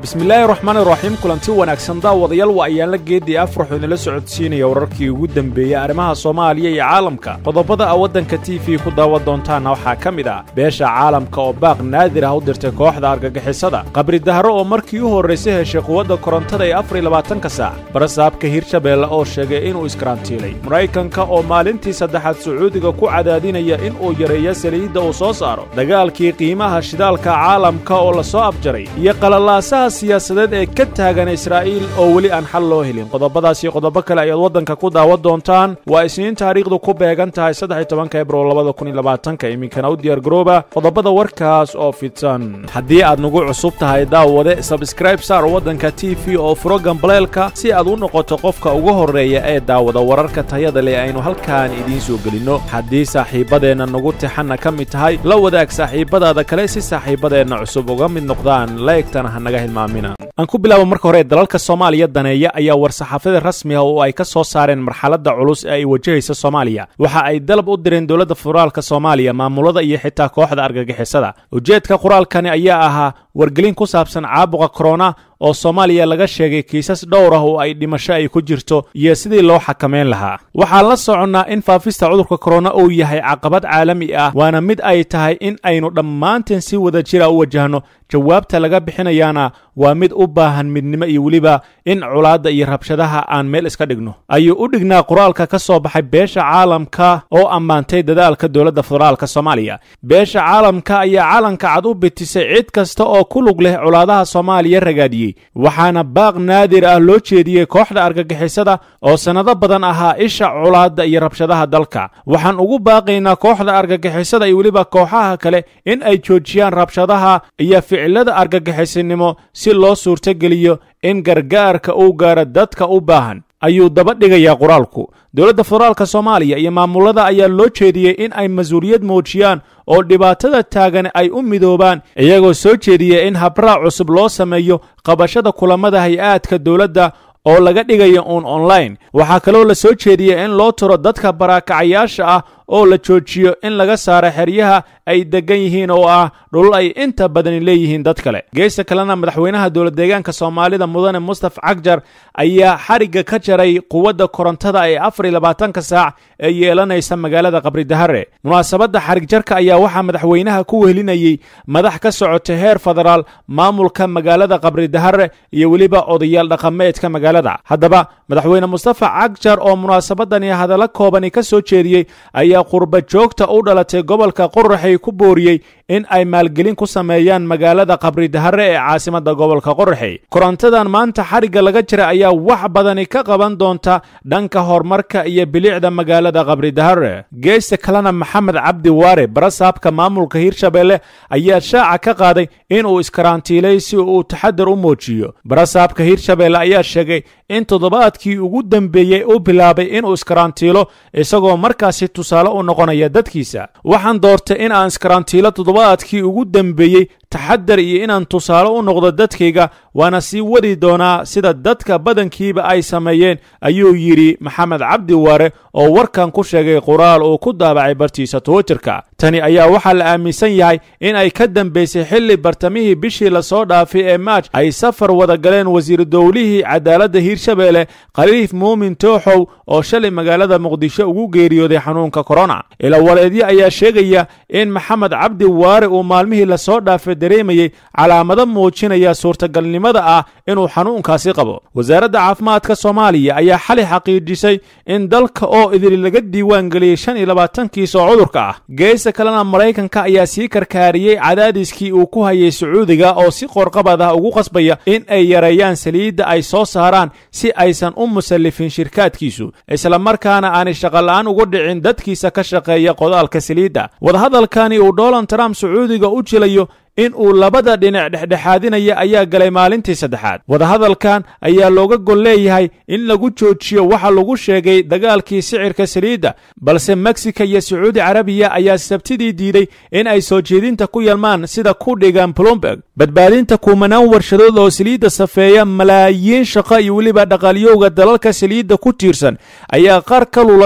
bismillaahi raxmaan iraxiim kulanti wanaagsan daawadayaal waa ayaanla geeddii afraxu idinla socodsiinaya wararkii ugu dembeeyey arrimaha soomaaliya iyo caalamka qodobada a waddanka t v ku daawan doontaanna waxaa ka mid ah beesha caalamka oo baaq naadir ah u dirtay kooxda argagixisada qabridahro oo markii u horraysay heshay quwadda korontada ee afar iyo labaatanka saac barasaabka hirshabeelle oo sheegay inuu iskarantiilay maraykanka oo maalintii saddexaad sacuudiga ku cadaadinaya inuu yareeyo saliidda uu soo saaro dagaalkii qiimaha shidaalka caalamka oo la soo abjaray iyo qalalaasaha siyaasadeed ee ka taagan israa'iil oo weli aan xal loo helin qodobadaas iyo qodobo kale ayaad waddanka ku daawan doontaan waa isniin taariikhdu ku beegan tahay saddex tobanka ebro labada kun iyo labaatanka iminkana u diyaar garooba qodobada warkaas oo fidsan haddii aad nagu cusub tahay daawade sabskraib saar waddanka t v oo furo gambaleelka si aad u noqoto qofka ugu horreeya ee daawada wararka tayada leh aynu halkaan idiin soo gelinno haddii saaxiibbadeenna nagu tixanna ka mid tahay la wadaag saaxiibbadaada kale si saaxiibbadeenna cusub uga mid noqdaan laegtana ha naga hilmaamina aan ku bilaabo marka hore dalalka soomaaliya daneeya ayaa war-saxaafada rasmi ah oo ay ka soo saareen marxaladda culus ee ay wajahaysa soomaaliya waxa ay dalab u direen dowladda federaalka soomaaliya maamulada iyo xitaa kooxda argagixisada ujeedka qoraalkani ayaa ahaa wargelin ku saabsan caabuqa korona oo soomaaliya laga sheegay kiisas dhowr ah oo ay dhimasho ay ku jirto iyo sidii loo xakamayn lahaa waxaan la soconnaa in faafista cudurka korona uu yahay caqabad caalami ah waana mid ay tahay in aynu dhammaanteen si wada jira u wajahno jawaabta laga bixinayaana waa mid u baahan midnimo iyo weliba in culaadda iyo rabshadaha aan meel iska dhigno ayuu u dhignaa qoraalka ka soo baxay beesha caalamka oo ammaantay dadaalka dowladda federaalka soomaaliya beesha caalamka ayaa calanka cad u bitisay cid kasta oo ku lug leh colaadaha soomaaliya ragaadiyey waxaana baaq naadir ah loo jeediyey kooxda argagixisada oo sannado badan ahaa isha colaadda iyo rabshadaha dalka waxaan ugu baaqaynaa kooxda argagixisada iyo weliba kooxaha kale in ay joojiyaan rabshadaha iyo ficilada argagixisinimo si loo suurtogeliyo in gargaarka uu gaaro dadka u baahan ayuu daba dhigayaa qoraalku dowladda federaalka soomaaliya iyo maamulada ayaa loo jeediyey in ay mas-uuliyad muujiyaan oo dhibaatada taagan ay u midoobaan iyagoo soo jeediya in habraac cusub loo sameeyo qabashada kulamada hay-aadka dowladda oo laga dhigayo uun online waxaa kaloo la soo jeediya in loo turo dadka baraakacayaasha ah oo la joojiyo in laga saaro xeryaha ay deggan yihiin oo ah dhulul ay inta badani leeyihiin dad kale geesta kalena madaxweynaha dowladdeegaanka soomaalida mudane mustaf cagjar ayaa xarigga ka jaray quwadda korontada ee afar iyo labaatanka saac ee yeelanaysa magaalada qabridahare munaasabadda xarigjarka ayaa waxaa madaxweynaha ku wehelinayey madax ka socota heer federaal maamulka magaalada qabridahare iyo weliba odayaal dhaqameedka magaalada haddaba madaxweyne mustafa cagjar oo munaasabadani hadallo koobani ka soo jeediyey ayaa qurba joogta u dhalatay gobolka qoraxay ku booriyey in ay maalgelin ku sameeyaan magaalada qabridahare ee caasimadda gobolka qoraxey korontadan maanta xarigga laga jira ayaa wax badani ka qaban doonta dhanka horumarka iyo bilicda magaalada qabridahare geesta kalena maxamed cabdi waare barasaabka maamulka hirshabeelle ayaa shaaca ka qaaday inuu iskarantiilay si uu taxadar u muujiyo barasaabka hirshabeelle ayaa sheegay in toddobaadkii ugu dembeeyey u bilaabay inuu iskarantiilo isagoo markaasi tusaale u noqonaya dadkiisa waxaan doortay in aan iskarantiilo toddobaadkii ugu dembeeyey taxadar iyo inaan tusaale u noqdo dadkayga waana sii wadi doonaa sida dadka badankiiba ay sameeyeen ayuu yidhi maxamed cabdi waare oo warkan ku sheegay qoraal uu ku daabacay bartiisa twitterka tani ayaa waxaa la aaminsan yahay in ay ka dambaysay xilli bartamihii bishii lasoo dhaafay ee maaj ay safar wada galeen wasiir dowlihii cadaaladda hiirshabeelle khaliif muumin tooxow oo shalay magaalada muqdisho ugu geeriyooday xanuunka korona ilawareedyo ayaa sheegaya in maxamed cabdi waare uu maalmihii lasoo dhaafay dareemayey calaamado muujinaya suurtagalnimada ah inuu xanuunkaasi qabo wasaaradda caafimaadka soomaaliya ayaa xalay xaqiijisay in dalka oo idili laga diiwaan geliyey shan iyo labaatankiis oo cudurka ah geesta kalena maraykanka ayaa sii karkaariyey cadaadiskii uu ku hayay sacuudiga oo si qorqabad ah ugu qasbaya in ay yareeyaan saliidda ay soo saaraan si aysan u musallifin shirkaadkiisu islamarkaana aanay shaqola'aan ugu dhicin dadkiisa ka shaqeeya qodaalka saliidda wadahadalkani uu donald trump sacuudiga u jilayo in uu labada dhinac dhexdhexaadinaya ayaa galay maalintii saddexaad wadahadalkan ayaa looga gol leeyahay in lagu joojiyo waxa lagu sheegay dagaalkii sicirka saliidda balse meksika iyo sacuudi carabiya ayaa sabtidii diiday in ay soo jeedinta ku yalmaan sida ku dhigan plomberg badbaadinta kumanaan warshadood oo saliidda safeeya malaayiin shaqo iyo weliba dhaqaalyowga dalalka saliidda ku tiirsan ayaa qaar ka lulata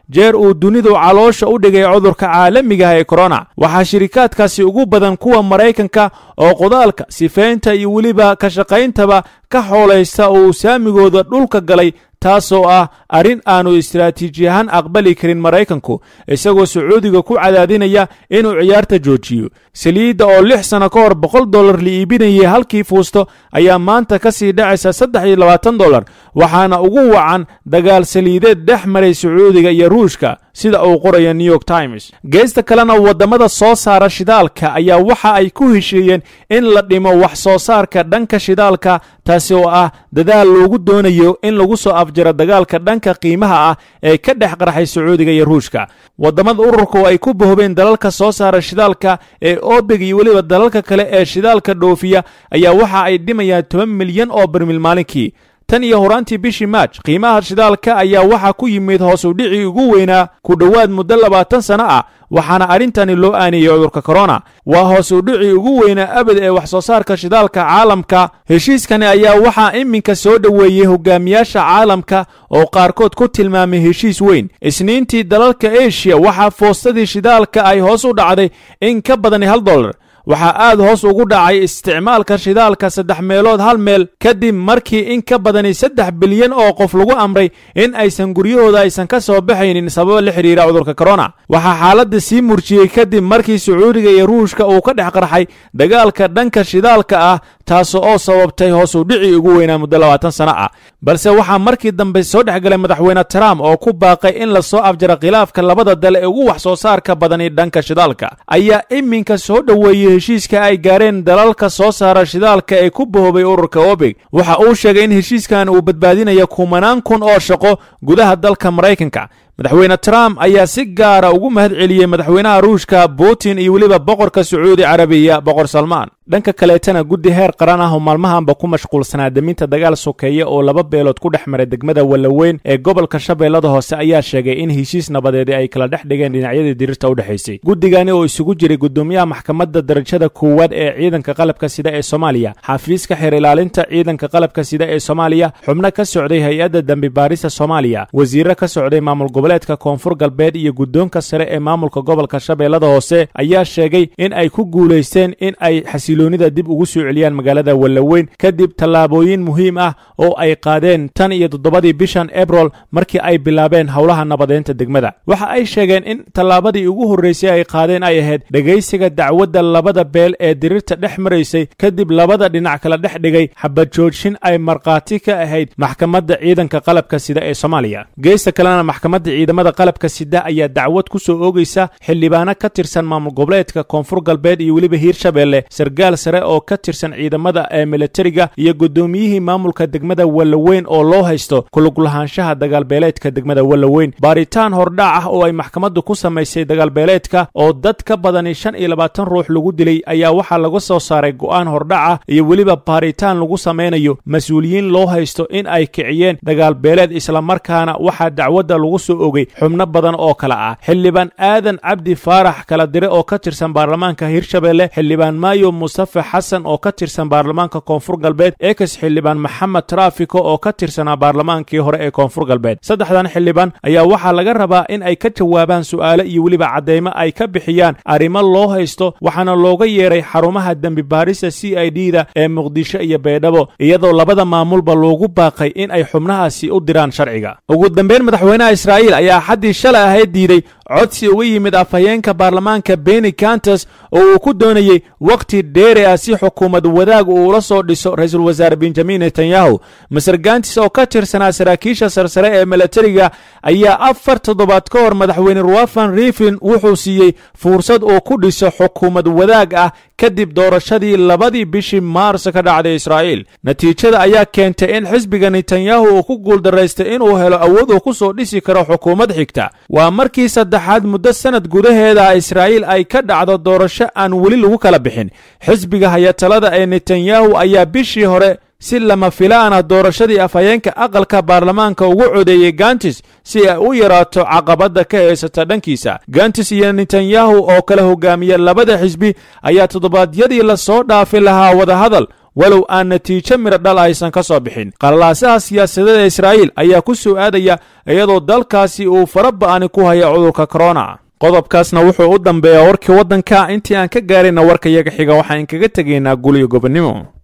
jeer uu dunidu caloosha u dhigay cudurka caalamigaha ee korona waxaa shirikaadkaasi ugu badan kuwa maraykanka oo qodaalka sifaynta iyo weliba ka shaqayntaba ka xoolaysta oo uu saamigooda dhulka galay taasoo ah arrin aanu istaraatiiji ahaan aqbali karin maraykanku isagoo sacuudiga ku cadaadinaya inuu ciyaarta joojiyo saliidda oo lix sanno ka hor boqol dollar la iibinayay halkii fuusto ayaa maanta ka sii dhacaysa saddex iyo labaatan dollar waxaana ugu wacan dagaal saliideed dhex maray sacuudiga iyo ruushka sida uu qoraya new york times geesta kalena waddamada soo saara shidaalka ayaa waxa ay ku heshiiyeen in la dhimo wax soo saarka dhanka shidaalka taasi oo ah dadaal loogu doonayo in lagu soo afjaro dagaalka dhanka qiimaha ah ee ka dhex qarxay sacuudiga iyo ruushka waddamada ururka oo ay ku bohobeen dalalka soo saara shidaalka ee obeg iyo weliba dalalka kale ee shidaalka dhoofiya ayaa waxa ay dhimayaan toban milyan oo barmil maalinkii tan iyo horaantii bishii maaj qiimaha shidaalka ayaa waxaa ku yimid hoos u dhicii ugu weynaa ku dhowaad muddo labaatan sanno ah waxaana arrintani loo aaniyey cudurka korona waa hoos u dhicii ugu weynaa abad ee wax soo saarka shidaalka caalamka heshiiskani ayaa waxaa iminka soo dhoweeyey hogaamiyaasha caalamka oo qaarkood ku tilmaamay heshiis weyn isniintii dalalka eshiya waxaa foostadii shidaalka ay hoos u dhacday in ka badani hal dollar waxaa aad hoos ugu dhacay isticmaalka shidaalka saddex meelood hal meel kadib markii in ka badani saddex bilyan oo qof lagu amray in aysan guryahooda aysan ka soo baxaynin sababo la xidhiira cudurka korona waxaa xaaladda sii murjiyey kadib markii sacuudiga iyo ruushka uu ka dhex qarxay dagaalka dhanka shidaalka ah taas oo sababtay hoos u dhicii ugu weynaa muddo labaatan sano ah balse waxaa markii dambe soo dhex galay madaxweyne trump oo ku baaqay in la soo afjaro khilaafka labada dal ee ugu wax soo saarka badani dhanka shidaalka ayaa iminka soo dhoweeyey heshiiska ay gaareen dalalka soo saara shidaalka ee ku bohobay ururka obeg waxa uu sheegay in heshiiskan uu badbaadinayo kumanaan kun oo shaqo gudaha dalka maraykanka madaxweyne trump ayaa si gaara ugu mahad celiyey madaxweynaha ruushka putin iyo weliba boqorka sacuudi carabiya boqor salmaan dhanka kaleetana guddi heer qaran ah oo maalmahanba ku mashquulsanaa deminta dagaal sokeeye oo laba beelood ku dhex maray degmada wallaweyn ee gobolka shabeellada hoose ayaa sheegay in heshiis nabadeedi ay kala dhex dhigeen dhinacyadii dirirta u dhexaysay guddigani oo isugu jiray gudoomiyaha maxkamadda darajada koowaad ee ciidanka qalabka sida ee soomaaliya xafiiska xeer ilaalinta ciidanka qalabka sida ee soomaaliya xubno ka socday hay-adda dembi baarista soomaaliya wasiiro ka socday maamul goboleedka koonfur galbeed iyo guddoonka sare ee maamulka gobolka shabeellada hoose ayaa sheegay in ay ku guulaysteen in ay xasiloonida dib ugu soo celiyaan magaalada wallaweyn kadib tallaabooyin muhiim ah oo ay qaadeen tan iyo toddobadii bishan ebrol markii ay bilaabeen howlaha nabadeynta degmada waxa ay sheegeen in tallaabadii ugu horraysay ay qaadeen ay ahayd dhegaysiga dacwadda labada beel ee dirirta dhex maraysay kadib labada dhinac kala dhex dhigay xabajoojin ay markhaati ka ahayd maxkamadda ciidanka qalabka sida ee soomaaliya geesta kalena maxkamadda ciidamada qalabka sida ayaa dacwad ku soo oogaysa xildhibaano ka tirsan maamul goboleedka koonfur galbeed iyo weliba hiirshabeelle sargaal sare oo ka tirsan ciidamada ee militariga iyo guddoomiyihii maamulka degmada wallaweyn oo loo haysto kuluglahaanshaha dagaalbeeleedka degmada wallaweyn baaritaan hordhac ah oo ay maxkamaddu ku samaysay dagaalbeeleedka oo dad ka badani shan iyo labaatan ruux lagu dilay ayaa waxaa laga soo saaray go'aan hordhac ah iyo weliba baaritaan lagu samaynayo mas-uuliyiin loo haysto in ay kiciyeen dagaalbeeleed islamarkaana waxaa dacwadda lagu soo ogay xubno badan oo kale ah xildhibaan aadan cabdi faarax kala dire oo ka tirsan baarlamaanka hirshabeelle xildhibaan maayo mustafe xasan oo ka tirsan baarlamaanka koonfur galbeed eekas xildhibaan maxamed traafiko oo ka tirsanaa baarlamaankii hore ee koonfur galbeed saddexdan xildhibaan ayaa waxaa laga rabaa in ay ka jawaabaan su'aalo iyo weliba caddaymo ay ka bixiyaan arrimo loo haysto waxaana looga yeeray xarumaha dembi baarista c i d da ee muqdisho iyo baydhabo iyadoo labada maamulba loogu baaqay in ay xubnahaasi u diraan sharciga ugu dambeyn madaxweynaha israa'iil ayaa xaddii shalay ahayd diiday codsi uga yimid afhayeenka baarlamaanka beni kantas oo uu ku doonayey wakhti dheeri ah si xukuumad wadaag uu ula soo dhiso ra-iisul wasaare benjamin netanyahu maser gantis oo ka tirsanaa saraakiisha sarsare ee milatariga ayaa afar toddobaad ka hor madaxweyne ruwafan riflin wuxuu siiyey fursad uu ku dhiso xukuumad wadaag ah kadib doorashadii labadii bishii maars ka dhacday israa'iil natiijada ayaa keentay in xisbiga netanyahu uu ku guuldaraystay inuu helo awood uu ku soo dhisi karo xukuumad xigta waa markii saddexaad muddo sanad gudaheeda israa'iil ay ka dhacdo doorasho aan weli lagu kala bixin xisbiga hayatalada ee netanyahu ayaa bishii hore si lama filaana doorashadii afhayeenka aqalka baarlamaanka ugu codeeyey gantis si ay u yaraato caqabadda ka haysata dhankiisa gantis iyo netanyahu oo kala hogaamiya labada xisbi ayaa toddobaadyadii la soo dhaafi lahaa wadahadal walow aan natiijo midho dhal aysan ka soo bixin qalalaasaha siyaasadeed ee israa'iil ayaa ku soo aadaya iyadoo dalkaasi uu fara ba'ani ku haya cudurka korona qodobkaasna wuxuu u dambeeyaa warkii waddanka intii aan ka gaarayna warka yaga xiga waxaan kaga tegaynaa guliyo gobonnimo